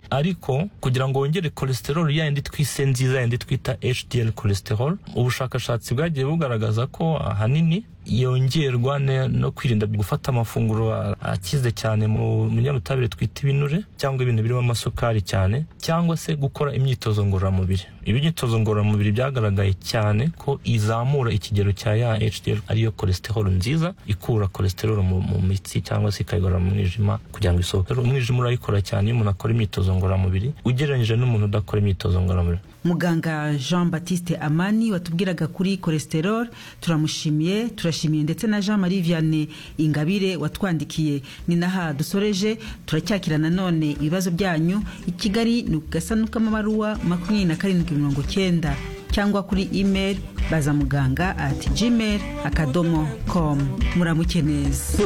ariko kugira ngo wongere cholesterol yayindi twise nziza yayindi twita HDL cholesterol ubushakashatsi bwagiye bugaragaza ko ahanini yongerwa no kwirinda gufata amafunguro akize cyane mu binyabutabire twita ibinure cyangwa ibintu birimo amasukari cyane cyangwa se gukora imyitozo ngororamubiri ibi imyitozo ngororamubiri byagaragaye cyane ko izamura ikigero cya ya HDL ariyo cholesterol nziza ikura cholesterol mu, mu mitsi cyangwa se ikayigorora mu mwijima kugira ngo isohoke umwijima urayikora cyane iyo umuntu akora imyitozo ngororamubiri ugereranyije n'umuntu udakora imyitozo ngororamubiri muganga jean batiste amani watubwiraga kuri cholesterol turamushimiye turashimiye ndetse na jean marie vianney ingabire watwandikiye ni naha dusoreje turacyakira nanone ibibazo byanyu i kigali ni ugasanduku k'amabaruwa makumyabiri na karindwi mirongo cyenda cyangwa kuri email baza muganga at gmail akadomo com muramuke neza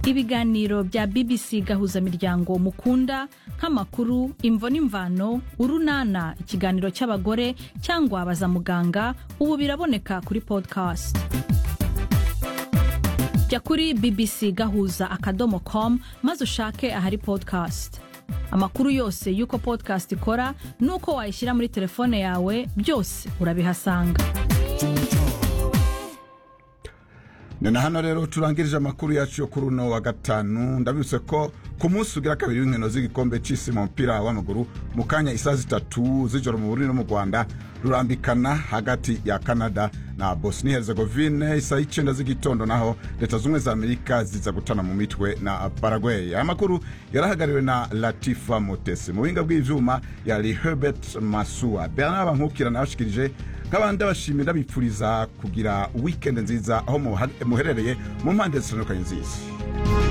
ibiganiro bya bbc gahuza miryango mukunda nk'amakuru imvo n'imvano urunana ikiganiro cy'abagore cyangwa baza muganga ubu biraboneka kuri podcast jya kuri bbc gahuza akadomo com maze ushake ahari podcast amakuru yose y'uko podcast ikora n'uko wayishyira muri telefone yawe byose urabihasanga ni na hano rero turangirije amakuru yacu yo kuri uno wa gatanu ndabibutse ko ku munsi ugira kabiri w'inkino z'igikombe cy'isi mu mupira w'amaguru mu kanya isaa zitatu z'ijoro mu buriri no mu rwanda rurambikana hagati ya canada na bosnia herzegovine isaa y'icyenda z'igitondo naho leta z'ubumwe za amerika ziza gutana mu mitwe na paraguay aya makuru yarahagarariwe na latifa mutesi mu buhinga bw'ibyuma yari herbert masua bernard bankukira nawe ashikirije nk'abandi abashimira bipfuriza kugira wikendi nziza aho muherereye mu mpande zitandukanye nziza